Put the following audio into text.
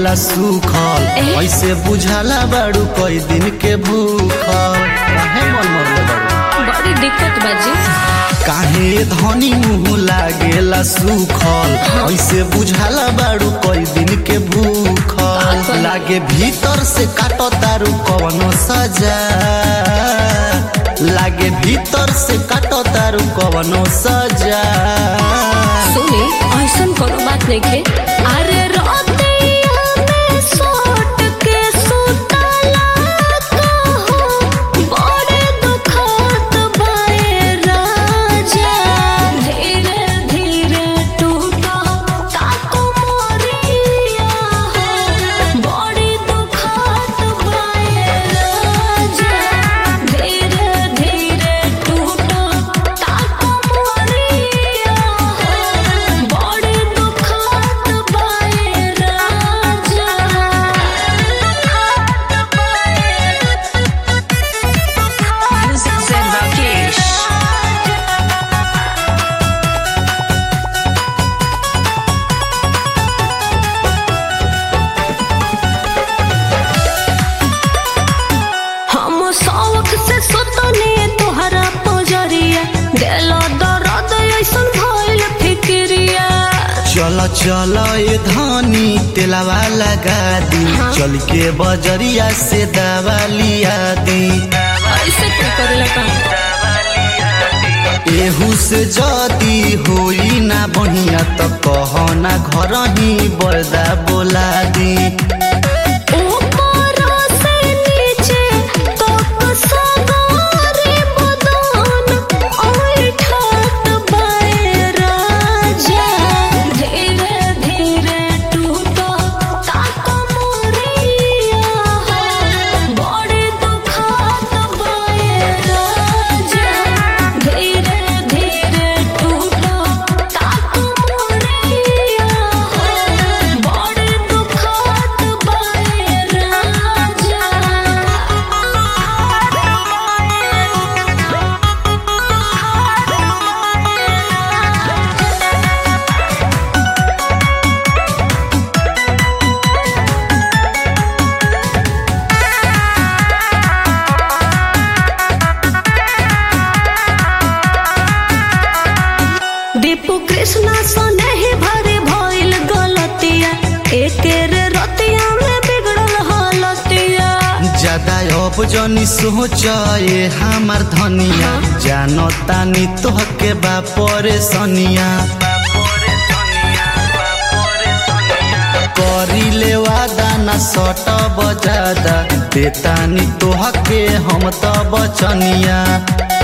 लागेला सुखल ए? ऐसे बुझाला बाड़ू कई दिन के भूखल काहे मन मरले बाड़ू बड़ी दिक्कत बाजी काहे धनी मुंह लागेला सुखल ऐसे बुझाला बाड़ू कई दिन के भूखल का? लागे भीतर से काटो तारू कवनो सजा लागे भीतर से काटो तारू कवनो सजा सुनी ऐसन कोनो बात नहीं के अरे रोतिया में सोट के सुतला कहो बड़े दुखत बाए राजा धीरे धीरे टूटा ताको मोरिया हो बड़ी दुखत बाए राजा धीरे धीरे टूटा ताको मोरिया हो बड़ी दुखत बाए राजा Music Rakesh. हम शौक से सुतने तोहरा पोजरिया दिलो दर्द ऐसन भइल फिक्रिया चल चल ए धनी तेलावा लगा दी हाँ। चल के बजरिया से दवा लिया दी ऐसे क्या करेला का एहू से जदी होई ना बढ़िया तो कह ना घर ही बरदा बोला दी ऊपर से नीचे तक सगारे बदन ऐठत बाए राजा धीरे धीरे टूटा ताक मोरिया हो बड़ी दुखत बाए राजा धीरे धीरे टूटा ताक मोरिया हो बड़ी दुखत बाए राजा दीपू कृष्णा सोने ही भरे भइल गलतिया एकेर रतिया में बिगड़ल हालतिया ज्यादा अब जनी सोच ए हमार धनिया जानो तानी तोहके बा परेशानिया करी ले वादा ना सट बजादा देतानी तोहके हम त बचनिया